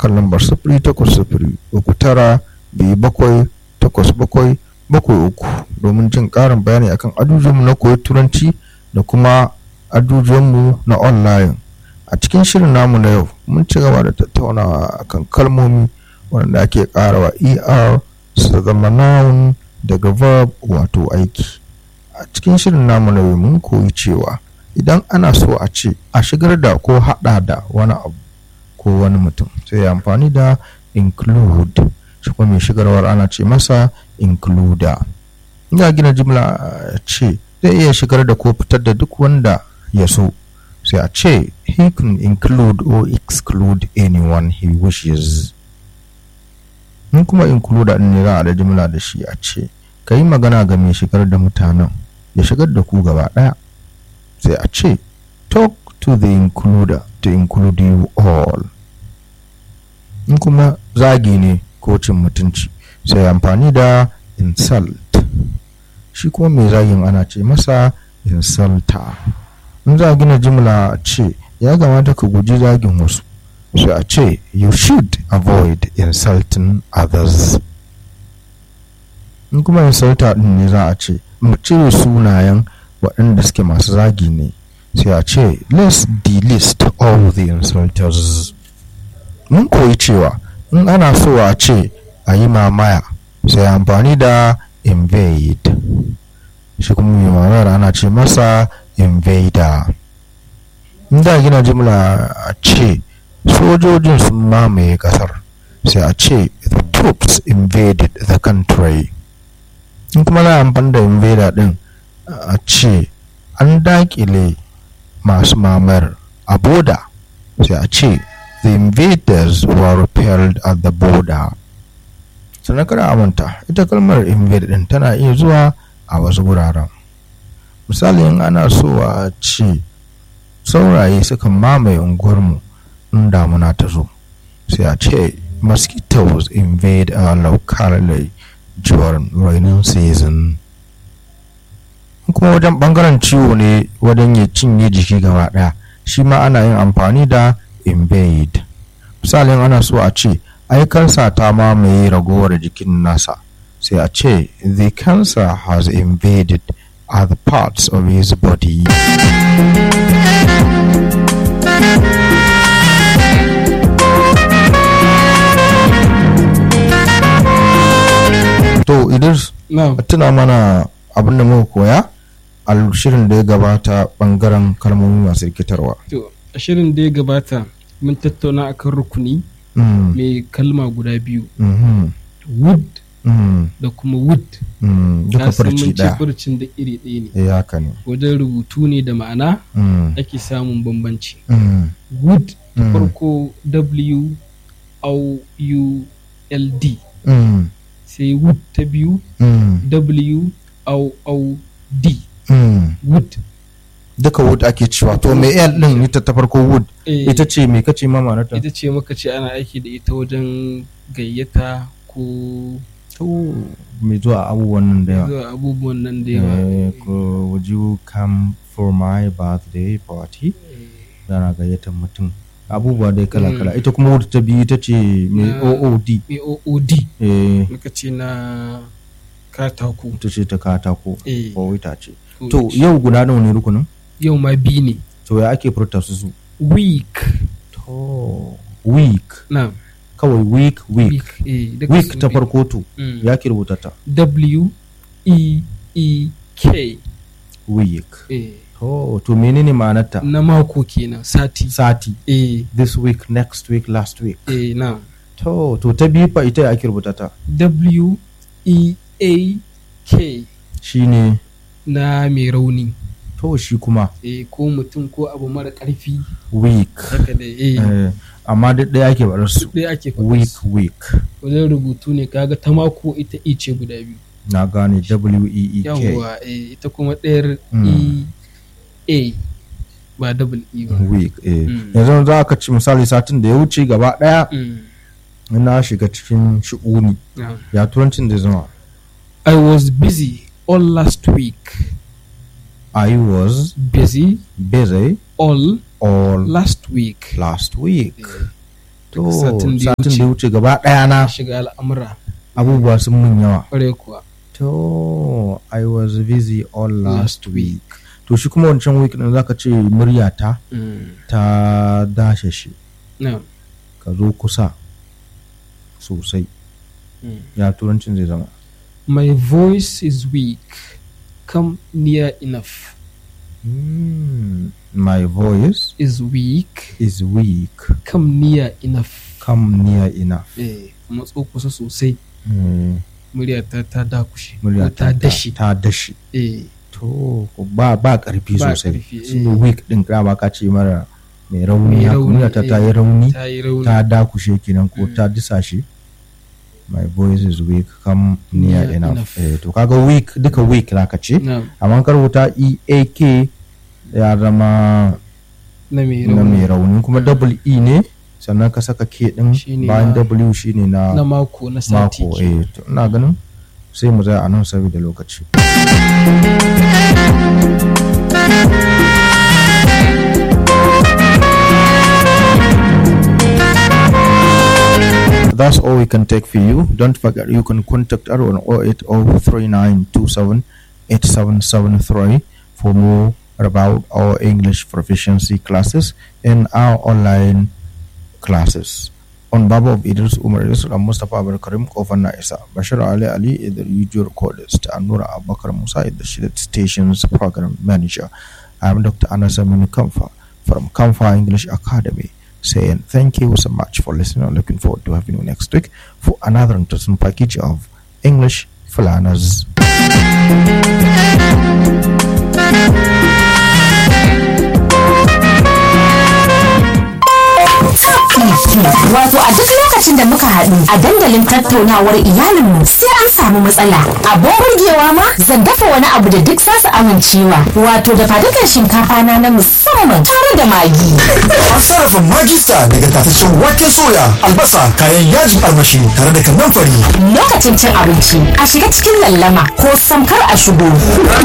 akan lambar sifiri takwas sifiri uku tara biyu bakwai takwas bakwai bakwai uku domin jin ƙarin bayani akan ajujuwanmu na koyi turanci da kuma ajujuwanmu na online a cikin shirin namu na yau mun ci gaba da tattaunawa akan kalmomi wanda ake ƙarawa er su zama noun daga verb wato aiki a cikin shirin namu na yau mun koyi cewa idan ana so a ce a shigar da ko haɗa da wani abu ko wani mutum sai ya amfani da include shi kuma mai shigarwar ana ce masa includer ina gina jimla ce zai iya shigar da ko fitar da duk wanda ya so sai a ce he can include or exclude anyone he wishes in kuma includer ne za a da jimla da shi a ce ka yi magana ga mai shigar da mutanen ya shigar da ku gaba ɗaya sai a ce talk to the includer to include you all in kuma zagi ne ko cin mutunci sai amfani da insult shi kuma mai zagin ana ce masa insulta in za a gina jimla ce ya kamata ka guji zagin wasu sai a ce you should avoid insulting others in kuma insulta din ne za a ce mu cire sunayen waɗanda suke masu zagi ne sai a ce let's delist all the insulters mun koyi cewa in ana so a ce a yi mamaya sai amfani da invade shi kuma mai mamayar ana ce masa invader in da gina jimla a ce sojojin sun mamaye kasar sai a ce the troops invaded the country in kuma za a amfani da invader din a ce an dakile masu mamayar a boda sai a ce the invaders were repelled at the border sannan kada a manta ita kalmar invade din tana iya zuwa a wasu wuraren misali in ana so a ce sauraye sukan mamaye unguwarmu in damuna ta zo sai a ce mosquitoes invade our locality during rainy season kuma wajen bangaren ciwo ne wajen ya cinye jiki gaba daya shi ma ana yin amfani da invade misalin ana so a ce ai kansa ta mamaye ragowar jikin nasa sai a ce the cancer has invaded other parts of his body to idris tuna mana abin da muka koya a shirin da ya gabata bangaren kalmomi masu rikitarwa To, a shirin da ya gabata mun tattauna akan rukuni Mm, mai kalma guda biyu, mhm, wood mm, da kuma wood. mm, duka Na san farci mun ce ɗaya furcin da iri ɗaya ne. eh haka ne Wajen rubutu ne da ma'ana Mm, ake samun bambanci. mm, Wood ta Mm. farko W O U L D mm, sai wood ta biyu mm, W O O D mm. wood. duka wood ake cewa to me el din ita ta farko wood Eh, ita ce me kace ma ma'anarta ita ce muka ce ana aiki da ita wajen gayyata ko to me zuwa abubuwan nan da yawa zuwa abubuwan nan da yawa. Eh, ko would you come for my birthday party dana gayyatar mutum abubuwa dai kala kala Mm. ita kuma wood ta biyu ita ce me Na- ood AOOD eh muka ce na katako. ita ce ta katako Eh, ko itace ko to ice. yau guda nawa ne rukunin yau ma bi ne. to ya ake furta su su Week. to week Na. kawai week week Week. Eh, duka week sun ta bi. farko to Mm. ya ke rubuta ta W E E K. week Eh, to to menene ma'anarta na mako kenan sati. sati Eh, this week next week last week eh, na. to to ta biyu fa ita ya ake rubuta ta W E A K shine na mai rauni. to shi kuma Eh, ko mutum ko abu mara ƙarfi week haka da eh. eh, amma duk ɗaya ake barar su Ɗaya ake faɗa week su. week Wajen rubutu ne kaga ta mako ita E ce guda biyu. na gane w e e k yawwa eh, ita kuma ɗayar Mm. e a ba double e ba week eh Mm. yanzu za ka ci misali satin da ya wuce gaba ɗaya Mm. na shiga cikin shi'uni Yeah. ya turancin da zama I was busy all last week I was busy busy all all last week last week Eh, to satin da ya satin da ya wuce wuce gaba ɗaya na shiga al'amura abubuwa sun mun yawa kwarai kuwa to i was busy all last Last week to shi kuma wancan week din zaka ce muryata Mm. ta dashe shi na ka zo kusa sosai Mm. ya turancin zai zama my voice is weak come near enough Mm, my voice is weak is weak come near enough come near enough eh matso kusa sosai Mm, murya ta ta dakushe murya ko ta dashi ta dashi eh to ba ba karfi Ba sosai ƙarfi, shi eh. weak din kama ka ce mara mai rauni Mai haka rauni, murya ta ta eh. yi rauni ta yi rauni ta dakushe kenan ko ta disa shi my voice is weak come near Near enough enough. eh, to kaga weak duka weak zaka ce na amma ka rubuta eak ya zama na mai na mai rauni rauni kuma double e ne sannan ka saka k din Shine bayan na- w shine na na mako na sati mako ke. eh to ina ganin sai mu tsaya a nan saboda lokaci That's all we can take for you. Don't forget you can contact us on 08039278773 for more about our English proficiency classes and our online classes. On Baba of Idris Umar Idris and Mustafa Abul Karim Kofar Naisa, Bashir Ali Ali is the usual recordist, and Nura Abakar Musa is the Shidat Station's program manager. I'm Dr. Anas Amin Kamfa from Kamfa English Academy saying thank you so much for listening. Looking forward to having you next week for another interesting package of English for Learners. Wato a duk lokacin da muka haɗu a dandalin tattaunawar iyalinmu sai an samu matsala. Abin burgewa ma zan dafa wani abu da duk zasu amincewa. Wato da fadukan shinkafa na na musamman tare da magi. An sarrafa magista daga tataccen waken soya, albasa, kayan yajin armashi tare da kannan fari. Lokacin cin abinci a shiga cikin lallama ko samkar a shigo.